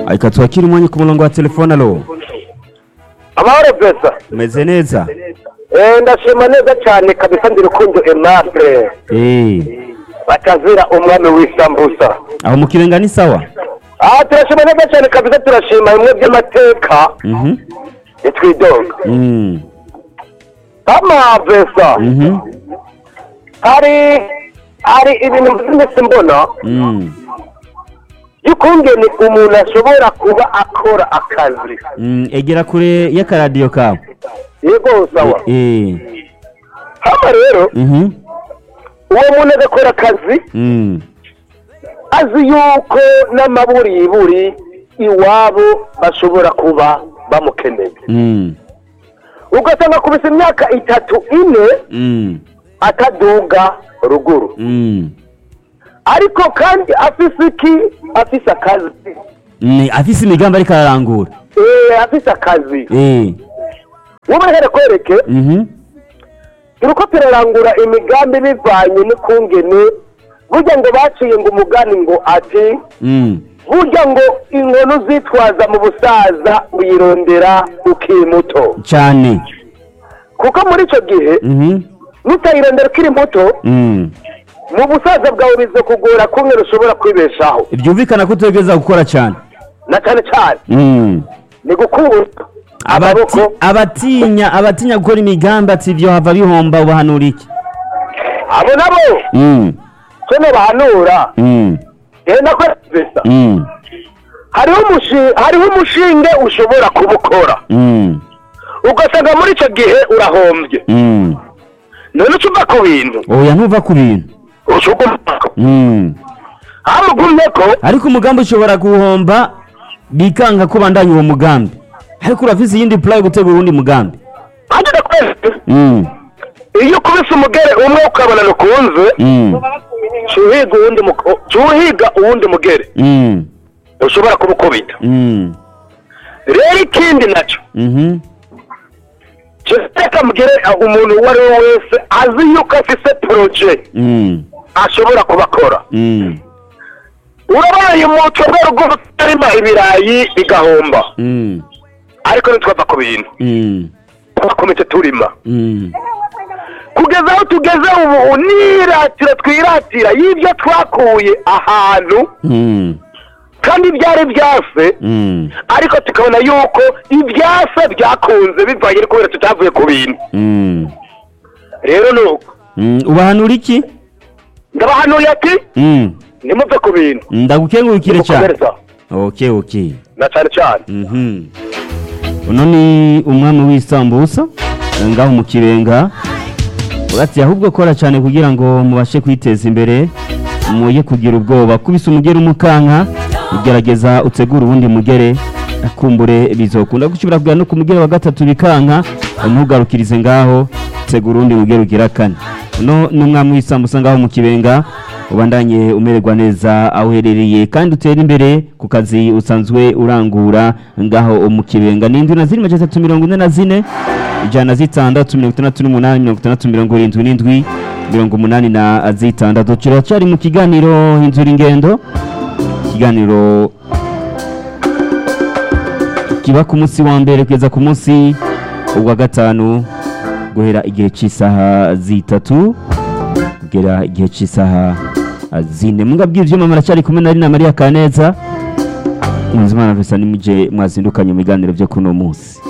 reka twakire umwanya ku murongo wa telefone alo amahoro pesa umeze neza Eh, ndashima neza cyane kabisa ndi rukundo aimable Eh, batazira umwami w'isambusa aho mu kirenga ni sawa aha turashima neza cyane kabisa turashima bimwe by'amateka Mhm. nitwidoga Mm. ama pesa Mhm. hari hari ibintu by'iminsi mbona Mm. y'ukungene umuntu ashobora kuba akora akazi Mm, egera kure y'akaradiyo kawe yego sawa Eh. hano rero Mhm. uwo muntu agakora akazi Mm. azi yuko n'amaburiburi iwabo bashobora kuba bamukeneye Mm. ugasanga kubisa imyaka itatu ine Mm. ataduga ruguru Mm. ariko kandi afise iki afise akazi Mm, afise imigambi ariko ararangura eh afise akazi Eh. wowe here kwereke Mhm. turiko turarangura imigambi bivanye n'ukungene burya ngo baciye ngo umugani ngo ati Mm. burya ngo inkono uzitwaza mu busaza uyirondera ukiri muto cyane kuko muri icyo gihe Mhm. nutayirondera ukiri muto Mm. mu busaza bwawe biza kugora kumwe ushobora kwibeshaho byumvikana ko utegereza gukora cyane na cyane cyane Mm. ni gukura Abati- amaboko abatinya abatinya gukora imigambi ati ibyo hava bihomba ubahanura iki abo nabo Mm. cyo bahanura Mm. genda ko pesa Mm. hariho umushi- hariho umushinge ushobora kuba ukora Mm. ugasanga muri icyo gihe urahombye Mm. none ucuva ku bintu oya ntuva ku bintu ucugumako Mm. hamugumye ko ariko umugambi ushobora guhomba bikanga ko bandanya uwo mugambi ariko urafise iyindi plan yo gutegura uwundi mugambi hageze kwezi Mm. iyo ukubise umugere umwe ukabona nukunze Mm. cuhiga uwundi muko- cuhiga uwundi mugere Mm. ushobora kuba ukubita Mm. rero ikindi nacyo Mhm. reka mugere uh, umuntu uwo ari we wese azi yuko afise poroje Mm. ashobora kuba akora Mm. urabaye umuco rwego utarima ibirayi bigahomba Mm. ariko ntitwava ku bintu Mm. twakometse turima Mm. kugeza aho tugeze ubu niratira twiratira y'ibyo twakuye ahantu Mm. kandi byari byase Mm. ariko tukabona yuko ibyase byakunze bivanye no kubera tutavuye ku bintu Mm. rero ni uko Mm. ubahanura iki ndabahanuye ati Mm. ntimuve ku bintu ndagukengurukire cyane mukomereza okay okay na cyane cyane Mhm. uno ni umwami w'isambusa ngaho mu kirenga urati ahubwo kora cyane kugira ngo mubashe kwiteza imbere muye kugira ubwoba kubise umugere umukanka ugerageza utegura uwundi mugere akumbure bizokunda gushobora kugera no ku mugere wa gatatu bikanka ntugarukirize ngaho tegura uwundi mugere ugira kane uno ni umwami w'isambusa ngaho mu kibenga ubandanye umererwa neza aho uherereye kandi utera imbere ku kazi usanzwe urangura ngaho mu kibenga ni indwi na zine majana atatu mirongo ine na zine ijana na zitandatu mirongo itandatu n'umunani mirongo itandatu mirongo irindwi n'indwi mirongo umunani na zitandatu turacyari mu kiganiro inzura ingendo ikiganiro kiba ku munsi wa mbere kugeza ku munsi wa gatanu guhera igihe cy'isaha zitatu kugera igihe cy'isaha zine mungabwira ibyuma muracyari kumwe na Rina Maria Kaneza Muzimana Vesa nimuje mwazindukanye mu biganiro byo kuno munsi